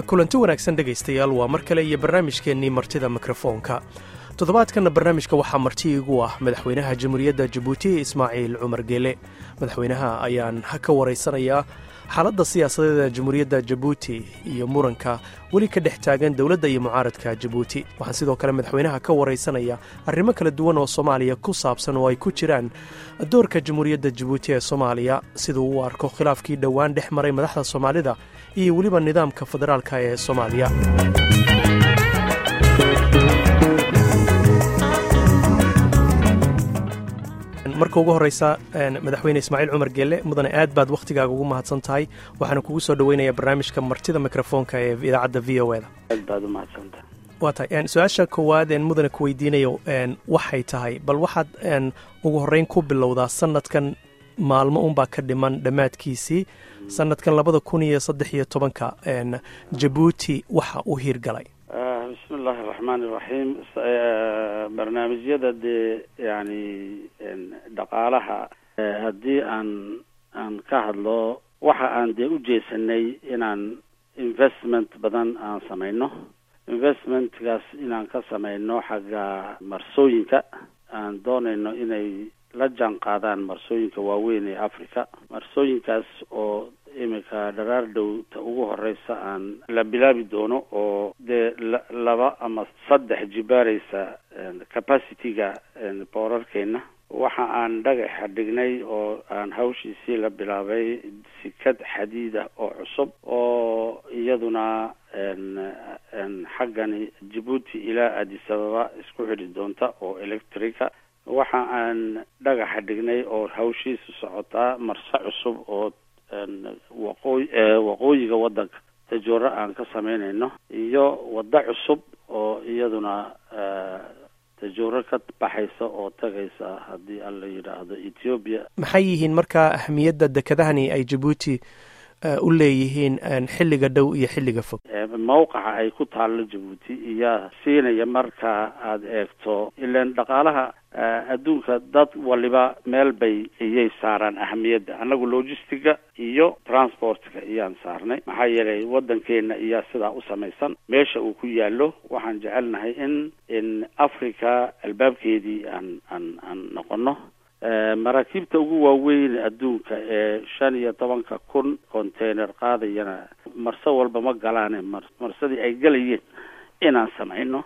kulanti wanaagsan dhegaystayaal waa mar kale iyo barnaamijkeennii martida mikrofoonka toddobaadkanna barnaamijka waxaa marti igu ah madaxweynaha jamhuuriyadda jabuuti ismaaciil cumar geele madaxweynaha ayaan ka waraysanayaa xaaladda siyaasadeeda jamhuuriyadda jabuuti iyo muranka weli ka dhex taagan dowladda iyo mucaaradka jabuuti waxaan sidoo kale madaxweynaha ka waraysanayaa arrimo kala duwan oo soomaaliya ku saabsan oo ay ku jiraan doorka jamhuuriyadda jabuuti ee soomaaliya siduu u arko khilaafkii dhowaan dhex maray madaxda soomaalida iyo weliba nidaamka federaalka ee soomaaliya marka ugu horeysa madaxweyne ismaaciil cumar geelle mudane aad baad wakhtigaaga ugu mahadsan tahay waxaana kugu soo dhoweynayaa barnaamijka martida mikrofoonka ee idaacadda v o eda aad baad u mahadsantahay waa tahay su-aasha koowaad een mudane ku weydiinayo waxay tahay bal waxaad ugu horreyn ku bilowdaa sanadkan maalmo unbaa ka dhiman dhammaadkiisii sanadkan labada kun iyo saddex iyo tobanka jabuuti waxa u hiirgalay bismi illaahi araxmaan iraxiim barnaamijyada dee yani dhaqaalaha haddii aan aan ka hadlo waxa aan dee u jeesanay inaan investment badan aan samayno investmentkaas inaan ka samayno xagga marsooyinka aan doonayno inay la jaan qaadaan marsooyinka waaweyn ee africa marsooyinkaas oo iminka dharaar dhowta ugu horeysa aan la bilaabi doono oo dee laba ama saddex jibaaraysa capacityga boorarkeena waxa aan dhagaxa dhignay oo aan hawshiisii la bilaabay sikad xadiida oo cusub oo iyaduna xaggani jabuuti ilaa addis ababa isku xidhi doonta oo electrica waxa aan dhagaxa dhignay oo hawshiisu socotaa marse cusub oo waqooy waqooyiga waddanka tajooro aan ka samaynayno iyo waddo cusub oo iyaduna tajooro ka baxaysa oo tagaysa haddii aan la yidhaahdo ethoobiya maxay yihiin markaa ahmiyadda dekedahani ay jabuuti u leeyihiin xilliga dhow iyo xilliga fog mawqaca ay ku taallo jabuuti iyaa siinaya marka aada eegto ilan dhaqaalaha adduunka dad waliba meel bay iyay saaraan ahamiyadda annagu logistiga iyo transportka iyaan saarnay maxaa yeelay waddankeena iyaa sidaa u samaysan meesha uu ku yaallo waxaan jecelnahay in in africa albaabkeedii aan aan aan noqono maraakiibta ugu waaweyn adduunka ee shan iyo tobanka kun container qaadayana marso walba ma galaane marsadii ay gelayeen inaan samayno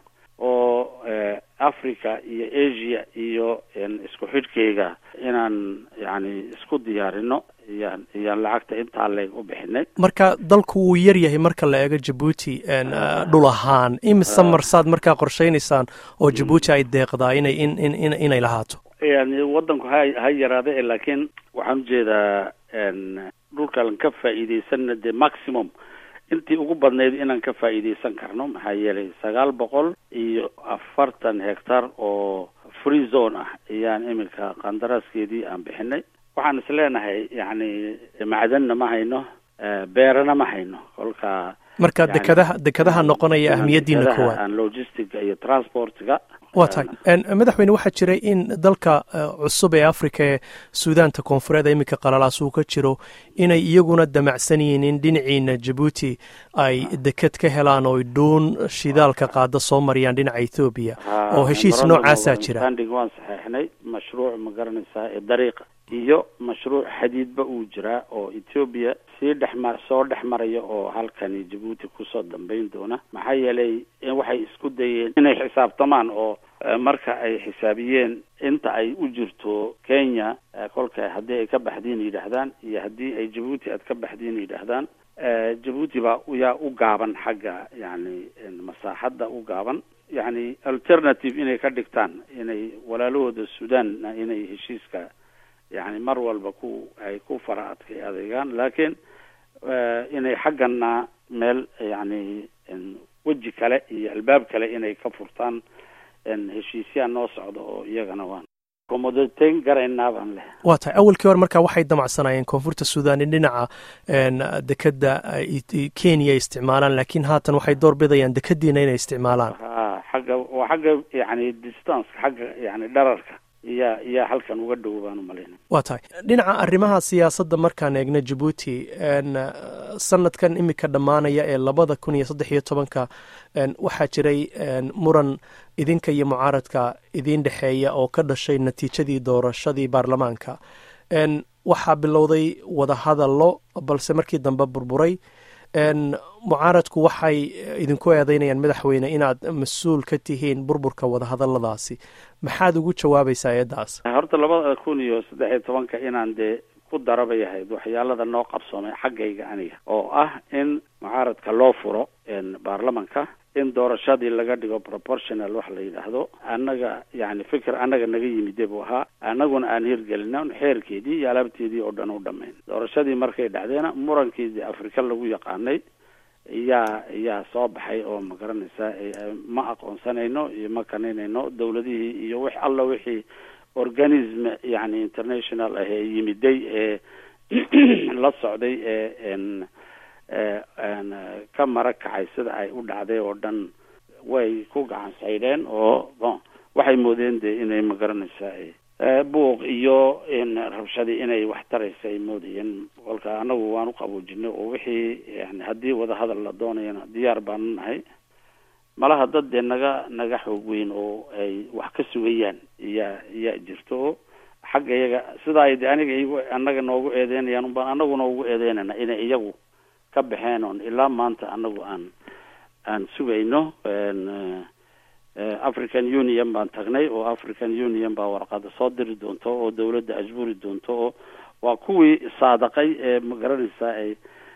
oo africa iyo asia iyo isku xidhkeyga inaan yani isku diyaarino iyaan iyaan lacagta intaa leeg u bixinay marka dalku wuu yar yahay marka la eego jabuuti dhul ahaan imise marsaad markaa qorshaynaysaan oo jabuuti ay deeqdaa inay in in inay lahaato yani waddanku ha ha yaraada laakiin waxaan ujeedaa dhulkaan ka faa'iidaysanna dee maximum intii ugu badnayd inaan ka faa'iidaysan karno maxaa yeelay sagaal boqol iyo afartan hectar oo free zone ah ayaan iminka qandaraaskeedii aan bixinay waxaan is leenahay yacni macdanna ma hayno beerana ma hayno kolka marka dekadaha dekadaha noqonaya ahmiyaddiina koowaad aan logistiga iyo transportga waa tahay madaxweyne waxaa jiray in dalka cusub ee africa ee suudaanta koonfureed iminka qalalaas uu ka jiro inay iyaguna damacsan yihiin in dhinaciina jabuuti ay deked ka helaan oo dhuun shidaalka qaada soo mariyaan dhinaca ethoobiya oo heshiis noocaasaa jira waan saxeixnay mashruuc ma garanaysaa ee dariiqa iyo mashruuc xadiidba uu jiraa oo ethoobiya sii dhexma soo dhex maraya oo halkani jabuuti kusoo dambayn doona maxaa yeelay waxay isku dayeen inay xisaabtamaan oo marka ay xisaabiyeen inta ay u jirto kenya kolka haddii ay ka baxdiin yidhaahdaan iyo haddii ay jabuuti aad ka baxdiin yidhaahdaan jabuuti baa yaa u gaaban xagga yani masaaxadda u gaaban yani alternative inay ka dhigtaan inay walaalahooda sudan inay heshiiska yani mar walba ku ay ku fara adkay adeegaan laakiin inay xaggana meel yani weji kale iyo albaab kale inay ka furtaan heshiisyaa noo socda oo iyagana waan komodateyn garaynaa baan leh waa tahay awalkii hore markaa waxay damacsanayeen koonfurta sudan in dhinaca dekeda kenya ay isticmaalaan laakiin haatan waxay door bidayaan dekadiina inay isticmaalaan ha xagga waa xagga yani distanceka xagga yani dhararka iyaa iyaa halkan uga dhow baan umalayna waa tahay dhinaca arrimaha siyaasadda markaan eegna jabuuti sanadkan imika dhammaanaya ee labada kun iyo saddex iyo tobanka waxaa jiray muran idinka iyo mucaaradka idiin dhexeeya oo ka dhashay natiijadii doorashadii baarlamaanka waxaa bilowday wadahadallo balse markii dambe burburay mucaaradku waxay idinku eedeynayaan madaxweyne inaad mas-uul ka tihiin burburka wadahadaladaasi maxaad ugu jawaabaysaa eeddaas horta labada kun iyo saddex iyo tobanka inaan dee ku darabay ahayd waxyaalada noo qabsoomay xaggayga aniga oo ah in mucaaradka loo furo baarlamanka in doorashadii laga dhigo proportional wax la yidhaahdo annaga yani fikir annaga naga yimide buu ahaa annaguna aan hirgelina xeerkeedii iyo alaabteedii oo dhan u dhamayn doorashadii markay dhacdeena murankiidii afrika lagu yaqaanay yaa yaa soo baxay oo ma garanaysaa ma aqoonsanayno iyo ma kanaynayno dawladihii iyo wix alla wixii organism yani international ah ee yimiday ee la socday ee ka mara kacay sida ay u dhacday oo dhan way ku gacan saydheen oo bon waxay moodeen de inay ma garanaysaa buuq iyo rabshadii inay wax taraysa ay moodayeen kolka anagu waan u qaboojinay oo wixii yani haddii wadahadal la doonayana diyaar baanu nahay malaha dad dee naga naga xoog weyn oo ay wax ka sugayaan iyaa iyaa jirto oo xagga iyaga sidaa ay de aniga igu annaga noogu eedeynayaan unbaan anaguna ugu eedeynayna inay iyagu ka baxeen oon ilaa maanta anagu aan aan sugayno african union baan tagnay oo african union baa warqada soo diri doonto oo dawladda ajburi doonto oo waa kuwii saadaqay ee ma garanaysaa ay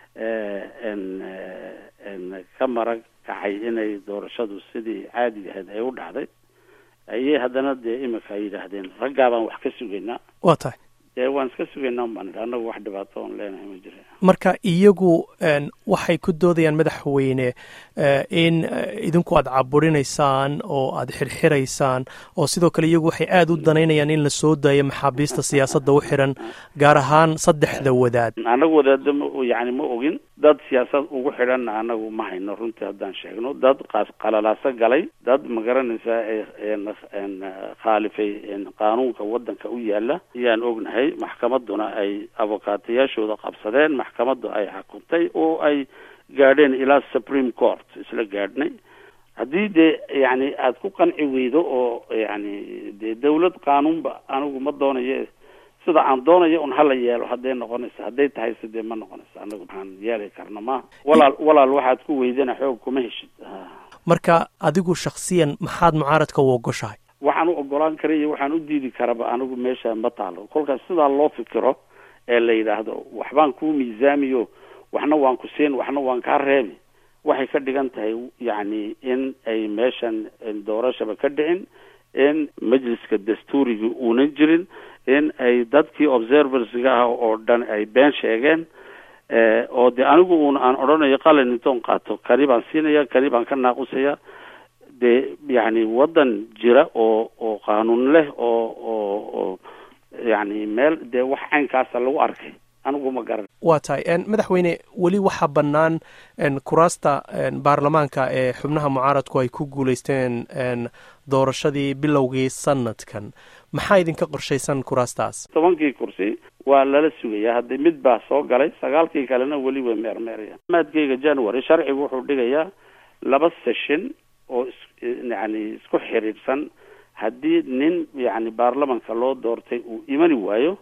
ka marag kacay inay doorashadu sidii caadiga ahayd ay u dhacday ayay haddana dee imika ay yidhaahdeen raggaa baan wax ka sugaynaa waa tahay dee waan iska sugaynaa baan idhi annagu wax dhibaato oon leenahay ma jira marka iyagu waxay ku doodayaan madaxweyne in idinku aad caburinaysaan oo aad xirxiraysaan oo sidoo kale iyagu waxay aada u danaynayaan in la soo daayo maxaabiista siyaasadda u xiran gaar ahaan saddexda wadaad annagu wadaadda ma yani ma ogin dad siyaasad ugu xidhanna anagu ma hayno runtii haddaan sheegno dad qalalaaso galay dad ma garanaysaa khaalifay qaanuunka waddanka u yaala ayaan ognahay maxkamaduna ay abokaatayaashooda qabsadeen maxkamaddu ay xukuntay oo ay gaadheen ilaa supreme court isla gaadhnay haddii dee yani aada ku qanci weydo oo yani dee dawlad qaanuunba anigu ma doonayo sida aan doonayo un hala yeelo hadday noqonayso hadday tahay sidee ma noqonayso anagu maxaan yeeli karna ma walaal walaal waxaad ku weydana xoog kuma heshid marka adigu shaksiyan maxaad mucaaradka u ogoshahay waxaan u ogolaan kara iyo waxaan u diidi karaba anigu meesha ma taalo kolkaas sidaa loo fikiro ee la yidhaahdo waxbaan kuu miisaamiyo waxna waan ku siin waxna waan kaa reebi waxay ka dhigan tahay yacni in ay meeshan doorashaba ka dhicin in majliska dastuuriga uunan jirin in ay dadkii observersiga ah oo dhan ay been sheegeen oo de anigu uun aan odhanayo qalin intoon qaato kani baan siinaya kani baan ka naaqusaya dee yacni waddan jira oo oo qaanuun leh oo oo oo yacni meel dee wax caynkaasa lagu arkay anigu ma garan waa tahay madaxweyne weli waxaa bannaan kuraasta baarlamaanka ee xubnaha mucaaradku ay ku guuleysteen doorashadii bilowgii sanadkan maxaa idinka qorshaysan kuraastaas tobankii kursi waa lala sugayaa haddi mid baa soo galay sagaalkii kalena weli way meermeerayaan maadkeyga january sharcigu wuxuu dhigayaa laba session oo yani isku xiriirsan haddii nin yani baarlamanka loo doortay uu imani waayo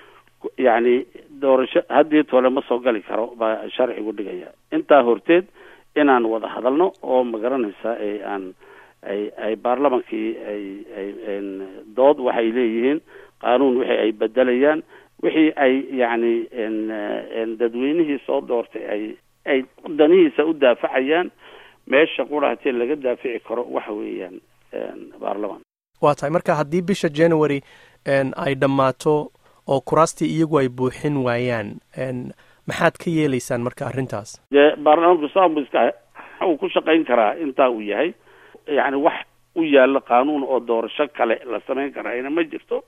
yacni doorasho haddii tole ma soo gali karo baa sharcigu dhigaya intaa horteed inaan wada hadalno oo ma garanaysaa ay aan ay ay baarlamankii ay ay dood waxay leeyihiin qaanuun wixii ay bedelayaan wixii ay yacni dadweynihii soo doortay ay ay danihiisa u daafacayaan meesha qurahatee laga daafici karo waxa weeyaan baarlaman waa tahay marka haddii bisha january ay dhammaato oo kuraastii iyagu ay buuxin waayaan maxaad ka yeelaysaan marka arrintaas dee baarlamaanku saanbu iska uu ku shaqayn karaa intaa uu yahay yacni wax u yaalo qaanuun oo doorasho kale la samayn karaayna ma jirto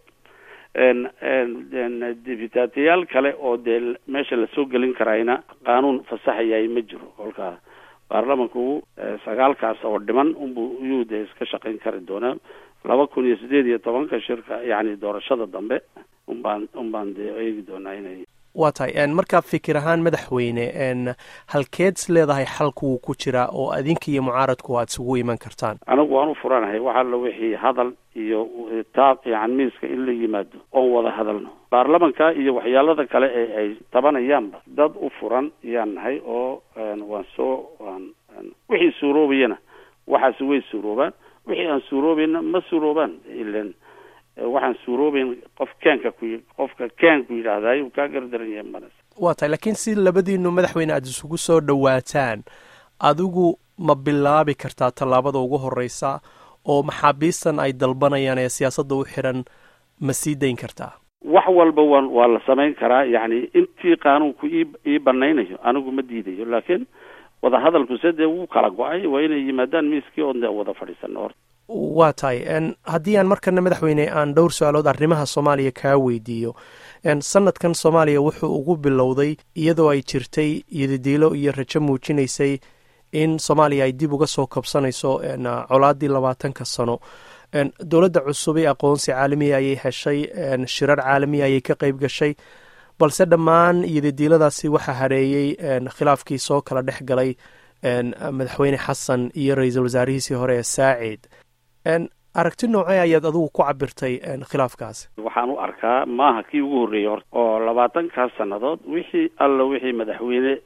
dibitaatayaal kale oo dee meesha lasoo gelin karaayna qaanuun fasaxayay ma jiro kolka baarlamanku sagaalkaas oo dhiman unbu iyuu dee iska shaqayn kari doonaa laba kun iyo sideed iyo tobanka shirka yacni doorashada dambe unbaan unbaan dee eegi doonaa inay waa tahay markaa fikir ahaan madaxweyne halkeed is leedahay xalku wuu ku jiraa oo adinka iyo mucaaradku aad isugu iman kartaan anigu waan u furanahay wax alla wixii hadal iyo taab yani miiska in la yimaado oon wada hadalno baarlamanka iyo waxyaalada kale ee ay tabanayaanba dad u furan yaan nahay oo waan soo waan wixii suuroobayana waxaasi way suuroobaan wixii aan suuroobayna ma suuroobaan ilan waxaan suuroobeyn qof keenka ku qofka keenku yidhaahdaay uu kaa gardaran yahay manas waa tahay laakiin si labadiinu madaxweyne aada isugu soo dhowaataan adigu ma bilaabi kartaa tallaabada ugu horreysa oo maxaabiistan ay dalbanayaan ee siyaasadda u xiran ma sii dayn kartaa wax walba waan waa la samayn karaa yacni intii qaanuunku ii ii banaynayo anigu ma diidayo laakiin wadahadalku se dee wuu kala go-ay waa inay yimaadaan miiskii oon dee wada fadhiisano horta waa tahay haddii aan markana madaxweyne aan dhowr su-aalood arrimaha soomaaliya kaa weydiiyo sanadkan soomaaliya wuxuu ugu bilowday iyadoo ay jirtay yadidiilo iyo rajo muujinaysay in soomaaliya ay dib uga soo kabsanayso colaadii labaatanka sano dowladda cusubay aqoonsi caalamiya ayay heshay shirar caalamiya ayay ka qeyb gashay balse dhammaan yadidiiladaasi waxaa hareeyey khilaafkii soo kala dhex galay madaxweyne xasan iyo ra-iisul wasaarihiisii hore ee saacid aragti noocee ayaad adigu ku cabirtay khilaafkaasi waxaan u arkaa maaha kii ugu horreeyey horta oo labaatankaas sannadood wixii alla wixii madaxweyne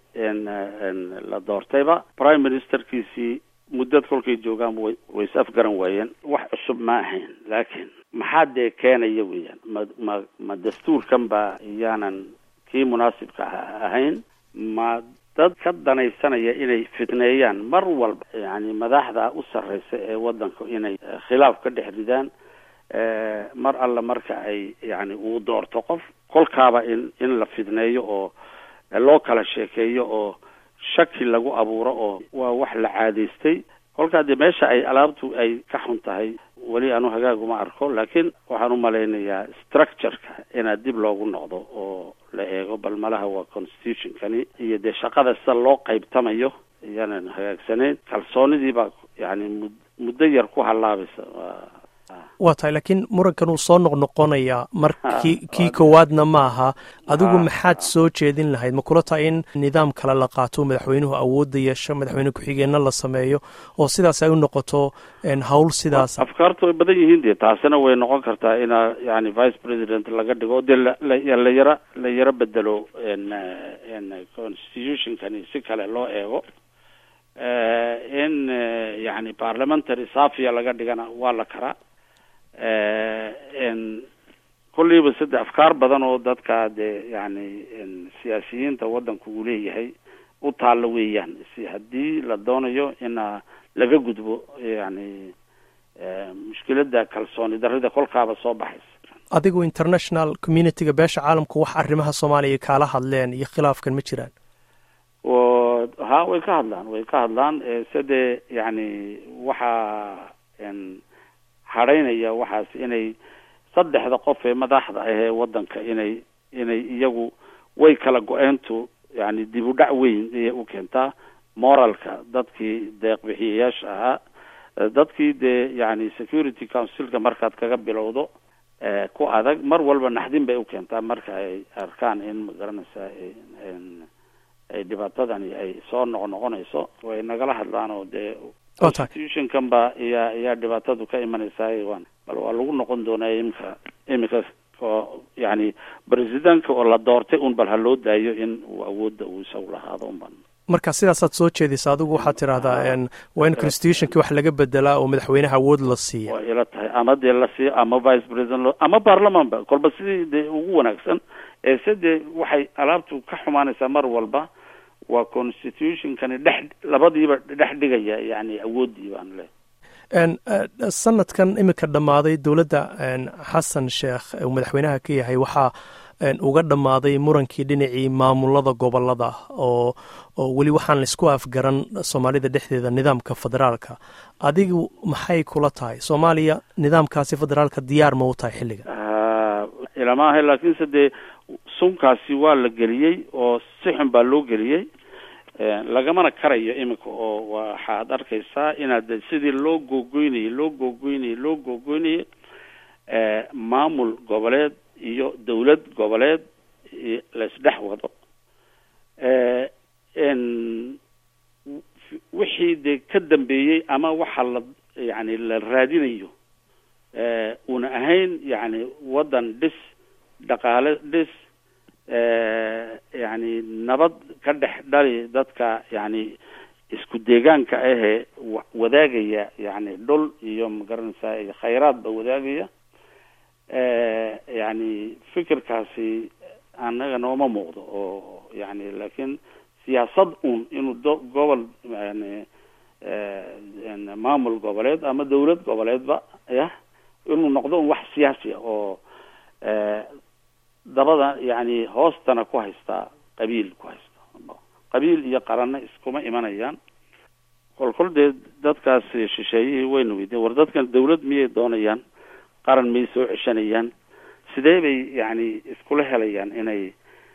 la doortayba prime ministerkiisii muddad kolkay joogaanba way ways afgaran waayeen wax cusub ma ahayn laakiin maxaa dee keenaya weeyaan ma ma ma dastuurkan baa iyaanan kii munaasibka ahayn ma dad ka danaysanaya inay fitneeyaan mar walba yani madaxda u sarreysa ee waddanka inay khilaaf ka dhex ridaan mar alla marka ay yani uu doorto qof kolkaaba in in la fidneeyo oo loo kala sheekeeyo oo shaki lagu abuuro oo waa wax la caadaystay kolkaa dee meesha ay alaabtu ay ka xun tahay weli anu hagaaguma arko laakiin waxaan u malaynayaa structureka inaad dib loogu noqdo oo la eego bal malaha waa constitutionkani iyo dee shaqada sida loo qaybtamayo iyaanan hagaagsanayn kalsoonidii baa yani mud muddo yar ku hallaabaysa waa tahay laakiin murankan uu soo noqnoqonayaa mar ki kii koowaadna ma aha adigu maxaad soo jeedin lahayd ma kula tahay in nidaam kale la qaato madaxweynuhu awoodda yeesho madaxweyne ku-xigeenna la sameeyo oo sidaas ay u noqoto hawl sidaas afkaartu way badan yihiin dee taasina way noqon kartaa inaa yani vice president laga dhigo dee la yara la yaro bedelo constitutionkani si kale loo eego in yani parliamentary safia laga dhigana waa la karaa kulliiba saddex afkaar badan oo dadka dee yani siyaasiyiinta waddanku uu leeyahay u taalla weeyaan si haddii la doonayo ina laga gudbo yani mushkiladda kalsooni darrida kolkaaba soo baxaysa adigu international communityga beesha caalamku wax arrimaha soomaaliya kaala hadleen iyo khilaafkan ma jiraan ha way ka hadlaan way ka hadlaan sede yani waxaa hadhaynaya waxaas inay saddexda qof ee madaxda ah ee waddanka inay inay iyagu way kala go-eentu yani dib u dhac weyn ayay u keentaa moralka dadkii deeqbixiyayaasha ahaa dadkii dee yani security councilka markaad kaga bilowdo ku adag mar walba naxdin bay u keentaa marka ay arkaan in magaranaysa ay dhibaatadani ay soo noqnoqonayso way nagala hadlaan oo dee constitutionkan ba iyaa iyaa dhibaatadu ka imanaysaa waan bal waa lagu noqon doonaa imika imika oo yani presidentka oo la doortay un bal ha loo daayo in uu awoodda uu isagu lahaado unban marka sidaasaad soo jeedisa adigu waxaad tidhaahdaa waa in constitutionki wax laga bedelaa oo madaxweynaha awood la siiya waa ila tahay ama dee la siiyo ama vice president ama baarlaman ba kolba sidii dee ugu wanaagsan ee se dee waxay alaabtu ka xumaanaysaa mar walba waa constitutionkani dhex labadiiba dhex dhigaya yani awooddii baan le sanadkan iminka dhammaaday dowladda xasan sheekh uu madaxweynaha ka yahay waxaa uga dhammaaday murankii dhinacii maamulada gobolada oo oo weli waxaan laisku afgaran soomaalida dhexdeeda nidaamka federaalka adigu maxay kula tahay soomaaliya nidaamkaasi federaalka diyaar ma u tahay xilliga ilamaaha laakiinse dee sunkaasi waa la geliyey oo si xun baa loo geliyey lagamana karayo iminka oo waxaad arkaysaa inaad sidii loo googoynayay loo googoynayay loo googoynayay maamul goboleed iyo dawlad goboleed laisdhex wado wixii dee ka dambeeyey ama waxa la yani la raadinayo una ahayn yani waddan dhis dhaqaale dhis yani nabad ka dhex dhali dadka yani isku deegaanka ahee wadaagaya yani dhul iyo magaranaysaa iyo khayraadba wadaagaya yani fikirkaasi annaga nooma muuqdo oo yani laakiin siyaasad un inuu do gobol yani maamul goboleed ama dawlad goboleedba yah inuu noqdo un wax siyaasi ah oo dabada yani hoostana ku haystaa qabiil ku haysta qabiil iyo qaranna iskuma imanayaan kolkol dee dadkaas shisheeyihii wayna weydiyen war dadkan dawlad miyay doonayaan qaran miyay soo ceshanayaan sidee bay yani iskula helayaan inay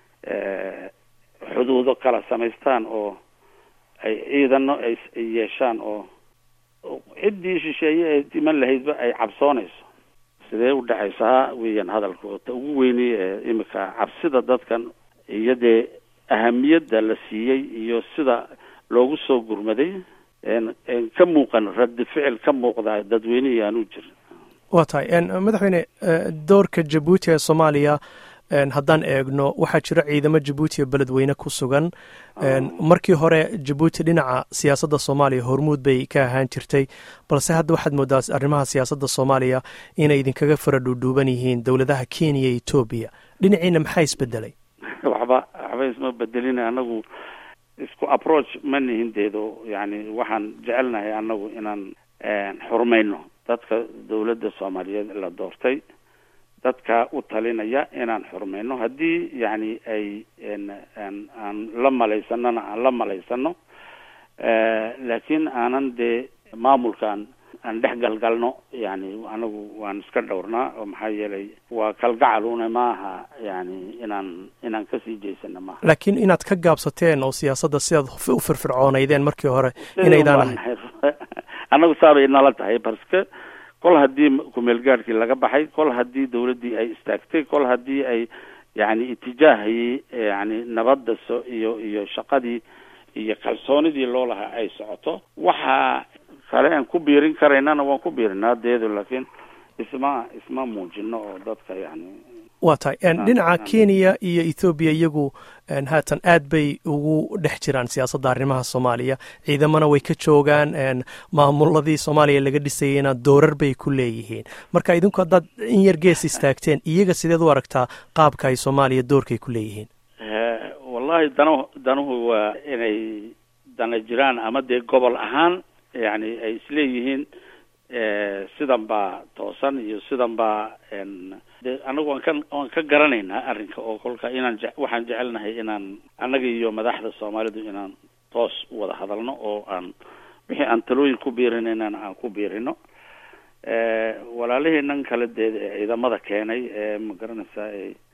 xuduudo kala samaystaan oo ay ciidano ay yeeshaan oo ciddii shisheeye ee diman lahaydba ay cabsoonayso sidee u dhexaysaa weeyaan hadalka ta ugu weynay ee imika cabsida dadkan iyo dee ahamiyadda la siiyey iyo sida loogu soo gurmaday ka muuqan raddi ficil ka muuqda dadweynihii aanu jirin waa tahay madaxweyne doorka jabuuti ee soomaaliya haddaan eegno waxaa jira ciidamo jabuuti oo beledweyne ku sugan markii hore jabuuti dhinaca siyaasadda soomaaliya hormuud bay ka ahaan jirtay balse hadda waxaad moodaa arrimaha siyaasadda soomaaliya inay idinkaga fara dhuudhuuban yihiin dowladaha kenya iyo etoobiya dhinaciina maxaa isbedelay waxba waxba isma bedelin anagu isku approach ma nihin deedo yani waxaan jecelnahay anagu inaan xurmayno dadka dawladda soomaaliyeed la doortay dadka u talinaya inaan xurmayno haddii yani ay aan la malaysanona aan la malaysano laakiin aanan dee maamulkaan aan dhex galgalno yani anagu waan iska dhowrnaa oo maxaa yeelay waa kalgacaluna maaha yani inaan inaan kasii jeysano maaha laakiin inaad ka gaabsateen oo siyaasadda sidaad u firfircoonaydeen markii hore inaydaan ahayn anagu saabay nala tahay barske kol haddii kumeelgaadhkii laga baxay kol haddii dawladdii ay istaagtay kol haddii ay yani itijaahii yani nabadda so iyo iyo shaqadii iyo kalsoonidii loo lahaa ay socoto waxa kale aan ku biirin karaynana waan ku biirinaa deedo laakiin isma isma muujino oo dadka yani waa tahay dhinaca kenya iyo ethoobiya iyagu haatan aad bay ugu dhex jiraan siyaasadda arrimaha soomaaliya ciidamana way ka joogaan maamuladii soomaaliya laga dhisayeyna doorar bay ku leeyihiin marka idinku haddaad in yar gees istaagteen iyaga sideed u aragtaa qaabka ay soomaaliya doorkay ku leeyihiin wallahi danu danuhu waa inay dana jiraan ama dee gobol ahaan yani ay isleeyihiin sidan baa toosan iyo sidan baa de anagu waan ka waan ka garanaynaa arrinka oo kolka inaan je waxaan jecelnahay inaan annaga iyo madaxda soomaalidu inaan toos u wada hadalno oo aan wixii aan talooyin ku biirinaynana aan ku biirino walaalihii nan kale dee ciidamada keenay ee ma garanaysaa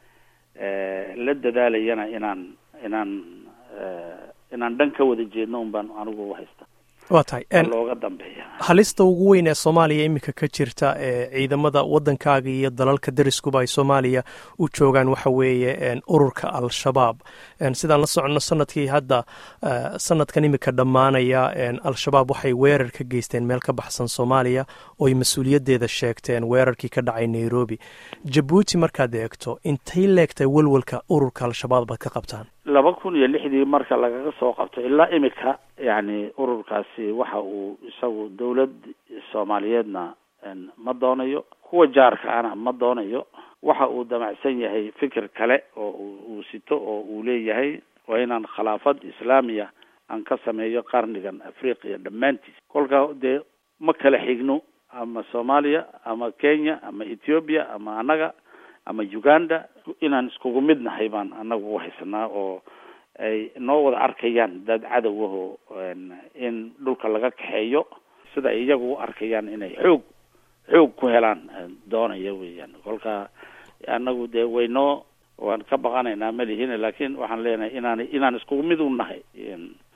la dadaalayana inaan inaan inaan dhan ka wada jeedno un baan anigu haysta waa tahay looga dambeeya halista ugu weyn ee soomaaliya iminka ka jirta ee ciidamada waddankaaga iyo dalalka dariskuba ay soomaaliya u joogaan waxa weeye ururka al-shabaab sidaan la soconno sanadkii hadda sanadkan iminka dhammaanaya al-shabaab waxay weerar ka geysteen meel ka baxsan soomaaliya ooy mas-uuliyaddeeda sheegteen weerarkii ka dhacay nairobi jabuuti markaad eegto intay leegtay welwelka ururka al-shabaab baad ka qabtaan laba kun iyo lixdii marka lagaga soo qabto ilaa imika yani ururkaasi waxa uu isagu dawlad soomaaliyeedna ma doonayo kuwa jaarka ana ma doonayo waxa uu damacsan yahay fikir kale oo uu sito oo uu leeyahay waa inaan khilaafad islaamiya aan ka sameeyo qarnigan afriqiya dhammaantiis kolka dee ma kala xigno ama soomaaliya ama kenya ama ethiopia ama annaga ama uganda inaan iskugu mid nahay baan annagu u haysanaa oo ay noo wada arkayaan dad cadowahoo in dhulka laga kaxeeyo sida ay iyagu u arkayaan inay xoog xoog ku helaan doonaya weeyaan kolka annagu dee waynoo waan ka baqanaynaa ma lihin laakiin waxaan leenahay inaan inaan iskugu mid u nahay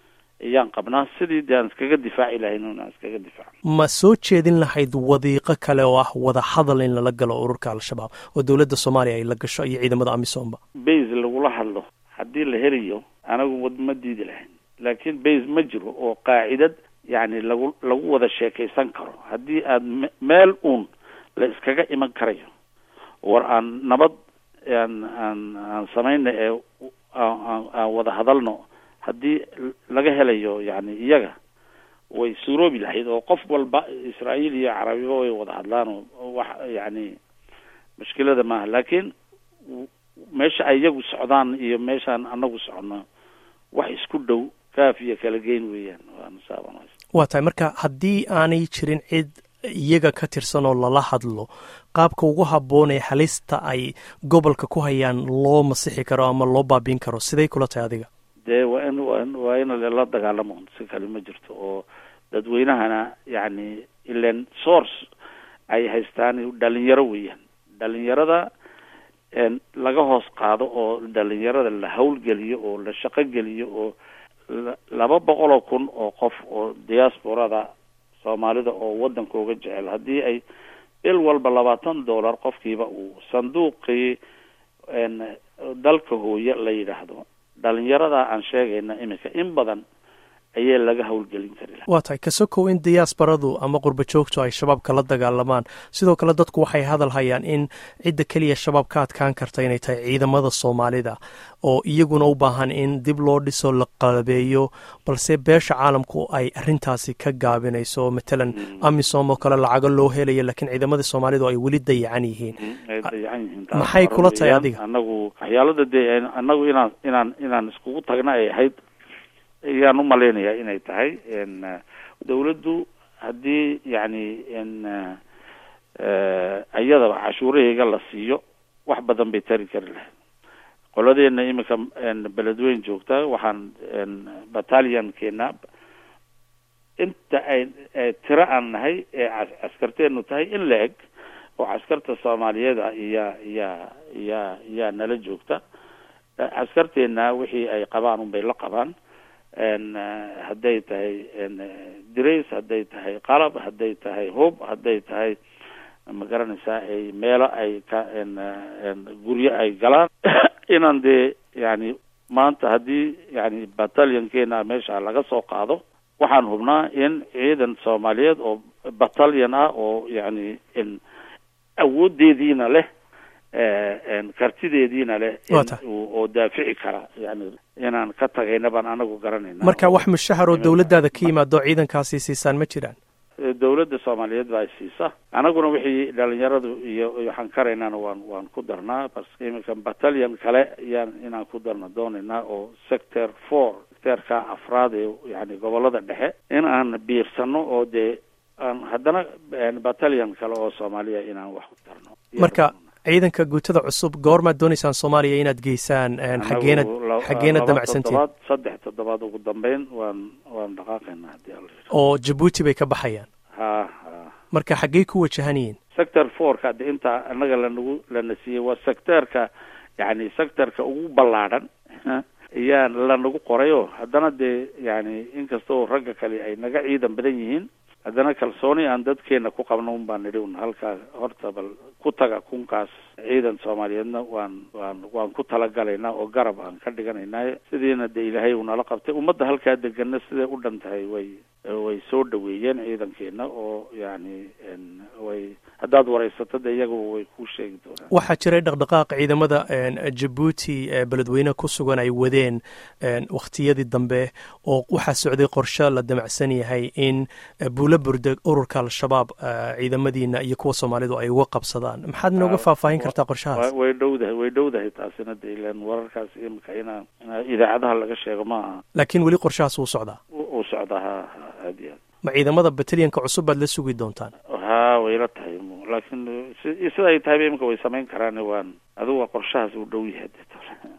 ayaan qabnaa sidii de aan iskaga difaaci lahayn inaan iskaga difaacno ma soo jeedin lahayd wadiiqo kale oo ah wada hadal in lala galo ururka al-shabaab oo dowladda soomaaliya ay la gasho iyo ciidamada amisoomba base lagula hadlo haddii la helayo anagu wad ma diidi lahayn laakiin base ma jiro oo qaacidad yacni lagu lagu wada sheekaysan karo haddii aad me meel uun la iskaga iman karayo war aan nabad aan aan aan samayna ee aan aan wada hadalno haddii laga helayo yani iyaga way suuroobi lahayd oo qof walba israa'iil iyo carabiba way wada hadlaan oo wax yani mushkilada maaha laakiin meesha ay iyagu socdaan iyo meeshaan anagu soconno wax isku dhow kaaf iyo kala geyn weeyaan waana saaban waa tahay marka haddii aanay jirin cid iyaga ka tirsan oo lala hadlo qaabka ugu habboon ee halista ay gobolka ku hayaan loo masixi karo ama loo baabiin karo siday kula tahay adiga dee waa in waa in waa in la dagaalamo si kale ma jirto oo dadweynahana yacni ilan source ay haystaan dhalinyaro weeyaan dhalinyarada laga hoos qaado oo dhalinyarada la hawlgeliyo oo la shaqo geliyo oo laba boqol oo kun oo qof oo diasporada soomaalida oo waddankooga jecel haddii ay bil walba labaatan dollar qofkiiba uu sanduuqii dalka hooye la yidhaahdo dhalinyarada aan sheegayna iminka in badan ayay laga hawlgelin kari laha waa tahay kasokow in diyaasbaradu ama qurba joogtu ay shabaabka la dagaalamaan sidoo kale dadku waxay hadal hayaan in cidda keliya shabaab ka adkaan karta inay tahay ciidamada soomaalida oo iyaguna u baahan in dib loo dhiso la qalabeeyo balse beesha caalamku ay arintaasi ka gaabinayso matalan amisom oo kale lacago loo helayo laakiin ciidamada soomaalidu ay weli dayacan yihiin ay dayacan yihiin maxay kula tahay adiga anagu waxyaalada dee anagu inaan inaan inaan iskugu tagna ay ahayd ayaan u malaynayaa inay tahay dawladdu haddii yacni iyadaba cashuuraheyga la siiyo wax badan bay tari kari lahayd qoladeena iminka beledweyn joogta waxaan batalionkeena inta ay tiro aan nahay ee caskarteenu tahay in la eg oo caskarta soomaaliyeed ah iyaa iyaa iyaa iyaa nala joogta caskarteena wixii ay qabaan unbay la qabaan hadday tahay dirays hadday tahay qalab hadday tahay hub hadday tahay ma garanaysaa ay meelo ay ka guryo ay galaan inaan dee yani maanta haddii yani batalionkeena meesha laga soo qaado waxaan hubnaa in ciidan soomaaliyeed oo battalion ah oo yani awoodeediina leh kartideediina leh oo daafici kara yani inaan ka tagayna baan anagu garanayna marka wax mushahar oo dawladdaada ka yimaado ciidankaasi siisaan ma jiraan dawladda soomaaliyeed baa siisa anaguna wixii dhalinyaradu iyo waxaan karaynana waan waan ku darnaa bas iminka battalion kale yaan inaan ku darna doonaynaa oo sector four sectorka afraad ee yani gobolada dhexe in aan biirsano oo dee aan haddana battalion kale oo soomaaliya inaan wax ku darno marka ciidanka guutada cusub goormaad doonaysaan soomaaliya inaad geysaan xageena xageena damacsantiin toddobaad saddex toddobaad ugu dambeyn waan waan dhaqaaqaynaa haddii alla oo jabuuti bay ka baxayaan ha ha marka xaggey ku wajahan yihiin sector fourka de intaa annaga lanagu lana siiyey waa sectorka yani sectorka ugu ballaadhan ayaa lanagu qorayo haddana dee yani inkastoo ragga kale ay naga ciidan badan yihiin haddana kalsooni aan dadkeena ku qabno un baan nidhi un halkaa horta bal ku taga kunkaas ciidan soomaaliyeedna waan waan waan ku talagalaynaa oo garab aan ka dhiganaynaa sidiina dee ilaahay uu nala qabtay ummadda halkaa degana siday u dhan tahay way way soo dhaweeyeen ciidankeena oo yani way haddaad waraysato de iyaguba way kuu sheegi doonaan waxaa jiray dhaqdhaqaaq ciidamada jabuuti beledweyne ku sugan ay wadeen wakhtiyadii dambe oo waxaa socday qorshe la damacsan yahay in buulo burde ururka al-shabaab ciidamadiina iyo kuwa soomaalidu ay uga qabsadaan maxaad inooga faahfaahin kartaa qorshahaas way dhowdahay way dhowdahay taasina de ilan wararkaas imika inaa idaacadaha laga sheego ma aha laakiin weli qorshahaas wuu socdaa uu socdaa ha ha aad iyo aad ma ciidamada batalyanka cusub baad la sugi doontaan ha wayla tahay laakiin sida ay tahayba imika way samayn karaan waan adigu waa qorshahaas uu dhow yahay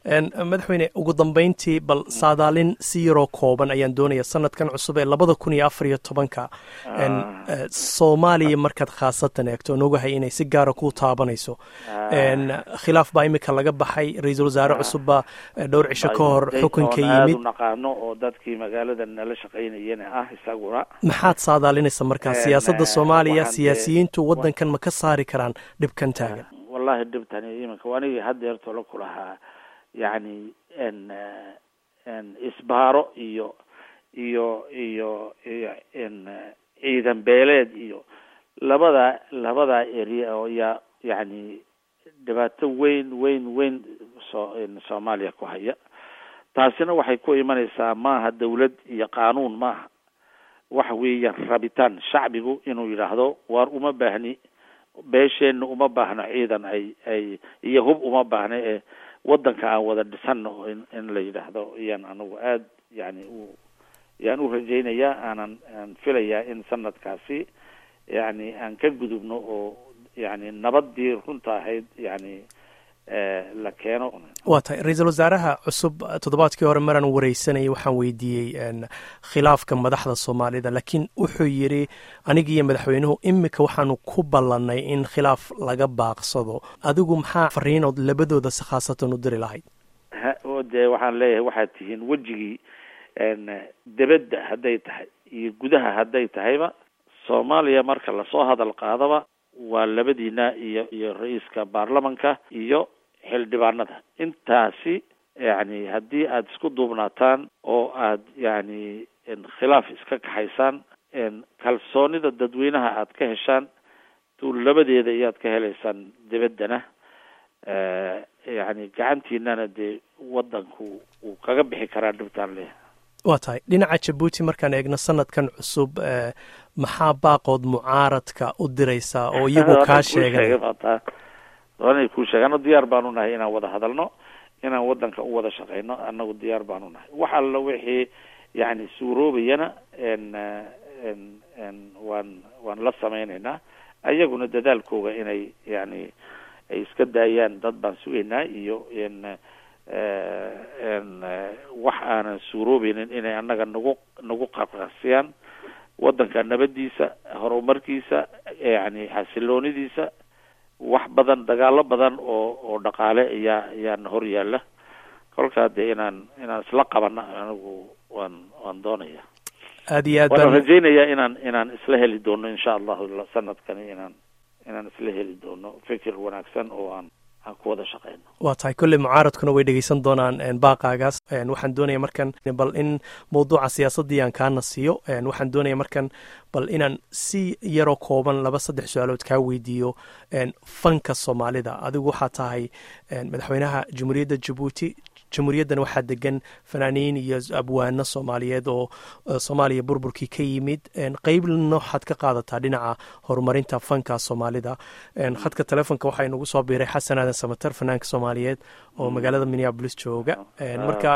madaxweyne ugu dambeyntii bal saadaalin si yaroo kooban ayaan doonaya sanadkan cusub ee labada kun iyo afar iyo tobanka soomaaliya markaad khaasatan eegto on ogahay inay si gaara ku taabanayso khilaaf baa imika laga baxay ra-iisul wasaare cusub baa dhowr cisho ka hor xukunka yimid naqaano oo dadkii magaalada nala shaqaynayana ah isaguna maxaad saadaalinaysa markaa siyaasadda soomaaliya siyaasiyiintu waddankan ma ka saari karaan dhibkan taagan wallahi dhibtani iminka anigii haddeerto la ku lahaa yacni n n isbaaro iyo iyo iyo iyo n ciidan beeleed iyo labada labada area oo yaa yacni dhibaato weyn weyn weyn soo soomaaliya ku haya taasina waxay ku imanaysaa maaha dawlad iyo qaanuun maaha waxa weeyaan rabitaan shacbigu inuu yidhaahdo waar uma baahni beesheenna uma baahno ciidan ay ay iyo hub uma baahna ee waddanka aan wada dhisano in in la yidhaahdo iyaan anigu aada yani u yaan u rajaynayaa aanan aan filayaa in sanadkaasi yani aan ka gudubno oo yani nabadii runta ahayd yani la keeno waa tahay ra-iisul wasaaraha cusub toddobaadkii hore maraan wareysanayay waxaan weydiiyey khilaafka madaxda soomaalida laakiin wuxuu yidhi aniga iyo madaxweynuhu imika waxaanu ku ballanay in khilaaf laga baaqsado adigu maxaa fariinood labadooda si khaasatan u diri lahayd dee waxaan leeyahay waxaad tihiin wejigii debedda hadday tahay iyo gudaha hadday tahayba soomaaliya marka lasoo hadal qaadaba waa labadiina iyo iyo ra-iiska baarlamanka iyo xildhibaanada intaasi yani haddii aada isku duubnaataan oo aad yani khilaaf iska kaxaysaan kalsoonida dadweynaha aad ka heshaan tuu labadeeda iyaad ka helaysaan debeddana yani gacantiinana dee waddanku wuu kaga bixi karaa dhibtaan leh waa tahay dhinaca jabuuti markaan eegno sanadkan cusub maxaa baaqood mucaaradka u diraysaa oo iyagu kaa sheegay doonay kuu sheegano diyaar baanu nahay inaan wada hadalno inaan waddanka u wada shaqeyno annagu diyaar baanu nahay wax alla wixii yani suuroobayana n n n waan waan la sameyneynaa ayaguna dadaalkooga inay yani ay iska daayaan dad baan sugaynaa iyo n n wax aanan suuroobeynin inay annaga nagu nagu qarqarsiyaan waddanka nabadiisa horumarkiisa yani xasiloonidiisa wax badan dagaalo badan oo oo dhaqaale ayaa ayaana hor yaalla kolkaa dee inaan inaan isla qabana anigu waan waan doonaya aad iyo aad waan baan rajaynayaa inaan inaan isla heli doono insha allahu sanadkani inaan inaan isla heli doono fikir wanaagsan oo aan aan ku wada shaqeyno waa tahay kolley mucaaradkuna way dhegeysan doonaan baaqaagaas waxaan doonaya markan bal in mawduuca siyaasaddii aan kaana siiyo waxaan doonaya markan bal inaan si yaroo kooban laba saddex su-aalood kaa weydiiyo fanka soomaalida adigu waxaa tahay madaxweynaha jamhuuriyadda jabuuti jamhuuriyaddan waxaa degan fanaaniin iyo abwaano soomaaliyeed oo soomaaliya burburkii ka yimid qeybna waxaad ka qaadataa dhinaca horumarinta fanka soomaalida khadka telefonka waxaa inugu soo biiray xasan aadan samater fanaanka soomaaliyeed oo magaalada minneabolis jooga marka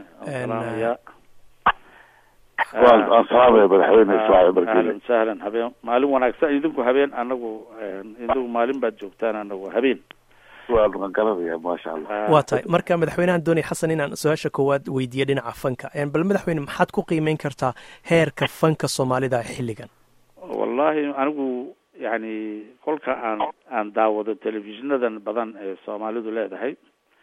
waan salaamaya madaxweyne ismaaciil barkile ahlan sahlan habeen maalin wanaagsan idinku habeen anagu idinku maalin baad joogtaan anagu habeen waan garanaya maasha allah waa tahay marka madaxweynahan doonaya xasan inaan su-aasha koowaad weydiiya dhinaca fanka bal madaxweyne maxaad ku qiimeyn kartaa heerka fanka soomaalida xilligan wallahi anigu yani kolka aan aan daawado telefishinadan badan ee soomaalidu leedahay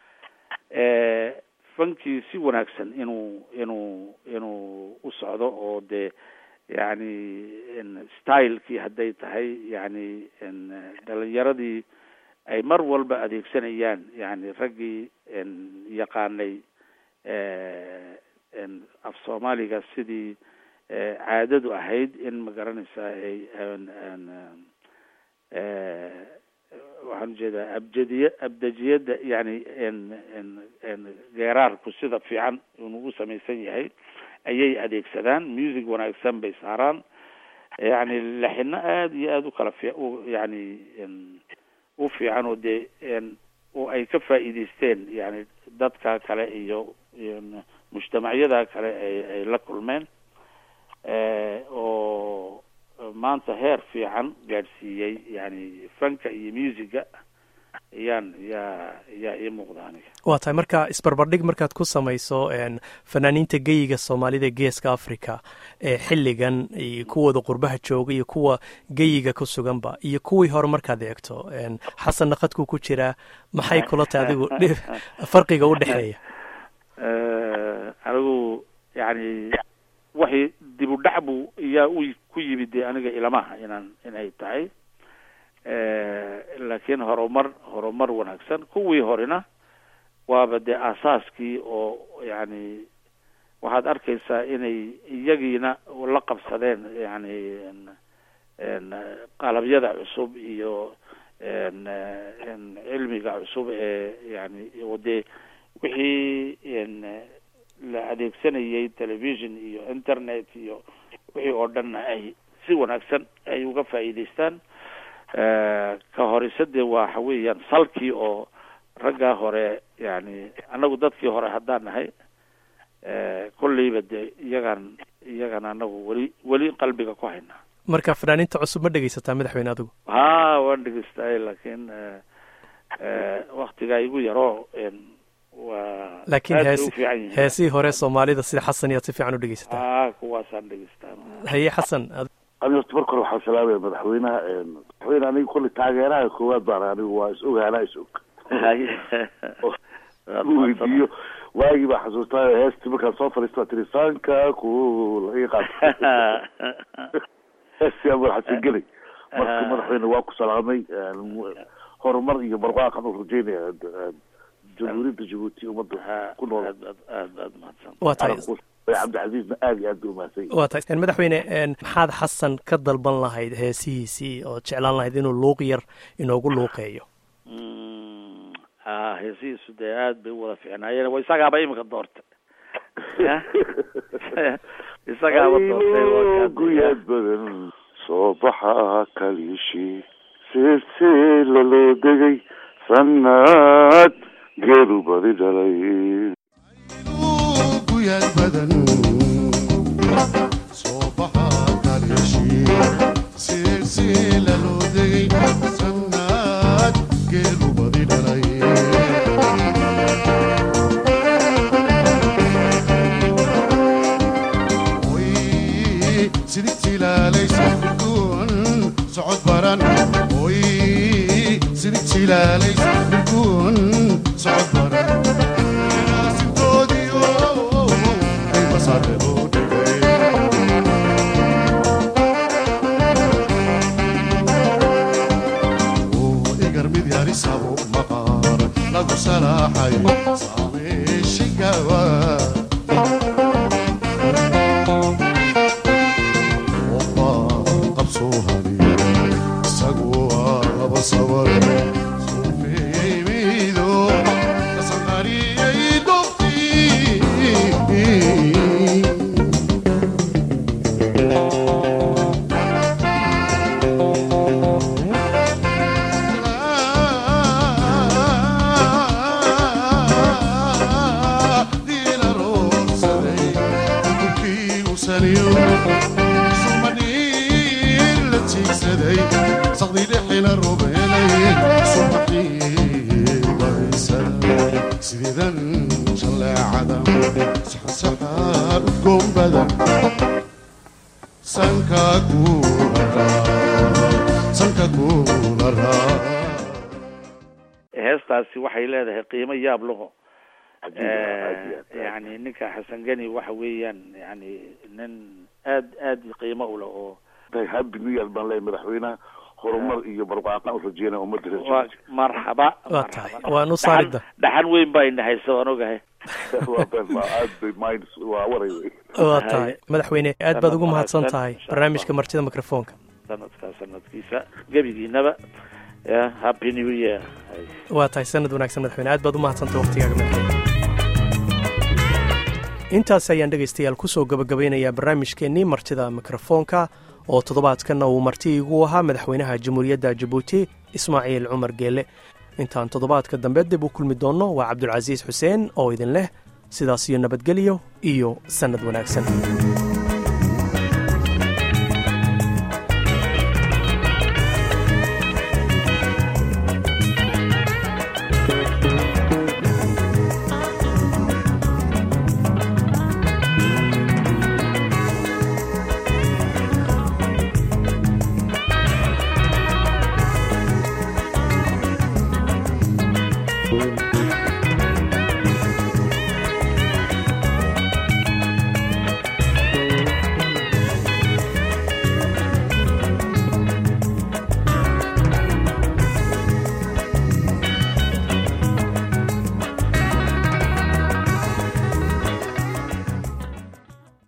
fankii si wanaagsan inuu inuu inuu u socdo oo dee yani stylekii hadday tahay yani dhalinyaradii ay mar walba adeegsanayaan yani raggii yaqaanay af soomaaliga sidii caadadu ahayd in magaranaysaa ay waxaan ujeedaa abjadiya abdajiyadda yani geeraarku sida fiican inuu u samaysan yahay ayay adeegsadaan music wanaagsan bay saaraan yani laxino aada iyo aada u kala fi yani u fiican oo dee oo ay ka faa'iideysteen yani dadka kale iyo mujtamacyada kale ay ay la kulmeen oo maanta heer fiican gaadhsiiyey yani fanka iyo musica yaan yaa yaa ii muuqda aniga waa tahay marka isbarbardhig markaad ku samayso fanaaniinta geyiga soomaalida geeska africa ee xilligan iyo kuwooda qurbaha jooga iyo kuwa geyiga ku suganba iyo kuwii hore markaad eegto xasan naqadku ku jiraa maxay kula tahay adigu farqiga u dhexeeya anigu yani waxay dib u dhac bu iyaa u ku yimid dee aniga ilamaha inaan inay tahay laakiin horumar horumar wanaagsan kuwii horena waaba dee aasaaskii oo yani waxaad arkaysaa inay iyagiina la qabsadeen yani qalabyada cusub iyo cilmiga cusub ee yani dee wixii la adeegsanayay television iyo internet iyo wixii oo dhanna ay si wanaagsan ay uga faa'iidaystaan ka horisadee waxa weeyaan salkii oo raggaa hore yani annagu dadkii hore haddaan nahay kolleyba dee iyagaan iyagan anagu weli weli qalbiga ku haynaa marka fanaaniinta cusub ma dhegaysataa madaxweyne adigu ha waan dhegeystaay laakiin waktigaa igu yaroo waa laakiin hees heesihii hore soomaalida sida xasan iyaad si fiican u dhegeysataa a kuwaasaan dhegeystaa haye xasan ani horta marka hore waxaan salaamaya madaxweynaha madaxweyne aniga kolley taageeraha koowaad baan anigu waa is og anaa is og weydiiyo waagii baa xasuustaa heestii markaan soo fadhiista tiri sanka ku laga qaad heestii aan madaxasan gelay marka madaxweyne waa ku salaamay horumar iyo barwaaqan u rajeynaya jamhuuriyadda jabuuti ummadda ku nool waa tahay cabdicasiisna aad iyo aad buu umahadsan waa tahay madaxweyne maxaad xasan ka dalban lahayd heesihiisii oo jeclaan lahayd inuu luuq yar inoogu luuqeeyo a heesihiisu dee aad bay u wada fiicnaayeen wa isagaaba imika doortay isagaaba doortay guyaad badan soo baxa kaliishi silsila loo degay sanad geelu badi dhalay guyaad badan soo baxa kaliishi silsila loo degay sanad geelu badi dhalay sidigtilaalaysa bilkuun socod baran oy sidigtilaalaysa bilkuun socod baran sintoodiyo ay masaare loo dhigay igar mid yarisabo maqaar lagu salaaxay saameeshigawa heestaasi waxay leedahay qiimo yaab laho yani ninka xasan geni waxa weeyaan yani nin aad aad qiimo u leh oo happy new year baan leeyahay madaxweynaha horumar iyo barwaaqan u rajeynaya ummadda waa marxaba waa tahay waan u saarida dhaxan weyn baa indhahaysa waan ogahay waa tahay madaxweyne aad baad ugu mahadsan tahay barnaamijka martida microfonka sanadkaa sanadkiisa gebigiinaba happy new year waa tahay sanad wanaagsan madaxweyne aad baad u mahadsantay waqtigaaga madaxweyne intaas ayaan dhegaystayaal kusoo gabagabaynayaa barnaamijkeennii martida mikrofoonka oo toddobaadkanna uu marti igu ahaa madaxweynaha jamhuuriyadda jabuuti ismaaciil cumar geele intaan toddobaadka dambe dib u kulmi doonno waa cabdulcasiis xuseen oo idin leh sidaas iyo nabadgelyo iyo sannad wanaagsan